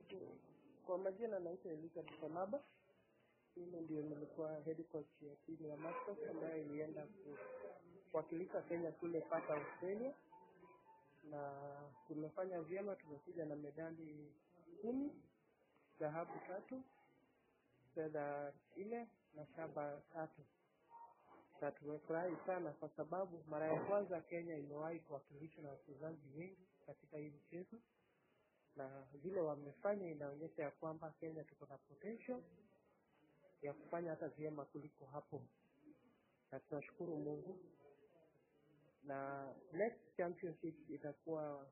Kwa majina naitwa Elizabeth Kalaba. Mimi ndio nilikuwa head coach ya timu ya Masters ambayo ilienda kuwakilisha Kenya kule Perth, Australia, na tumefanya vyema. Tumekuja na medali kumi, dhahabu tatu, fedha nne na shaba tatu, na tumefurahi sana kwa sababu mara ya kwanza Kenya imewahi kuwakilishwa na wachezaji wengi katika hii mchezo na vile wamefanya inaonyesha ya kwamba Kenya tuko na potential ya kufanya hata vyema kuliko hapo, na tunashukuru Mungu. Na next championship itakuwa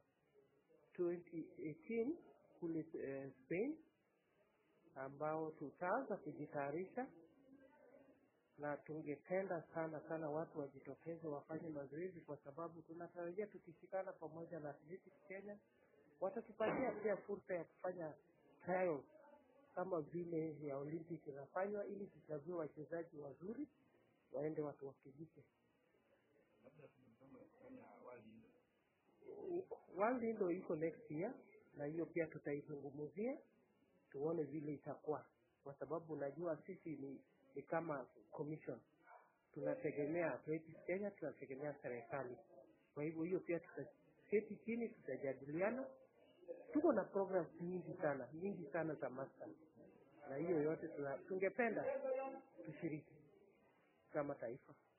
2018 kule eh, Spain, ambao tutaanza kujitayarisha, na tungependa sana sana watu wajitokeze wafanye mazoezi, kwa sababu tunatarajia tukishikana pamoja na Athletics Kenya watatupatia pia fursa ya kufanya trials kama vile ya Olympic inafanywa, ili tuchague wachezaji wazuri waende watuwakilishe. World Indo iko next year, na hiyo pia tutaizungumzia tuone vile itakuwa, kwa sababu unajua sisi ni, ni kama commission tunategemea Athletics Kenya, tunategemea serikali. Kwa hivyo hiyo pia tutaketi chini, tutajadiliana tuko na programs nyingi sana nyingi sana za masters, na hiyo yote tuna, tungependa tushiriki kama taifa.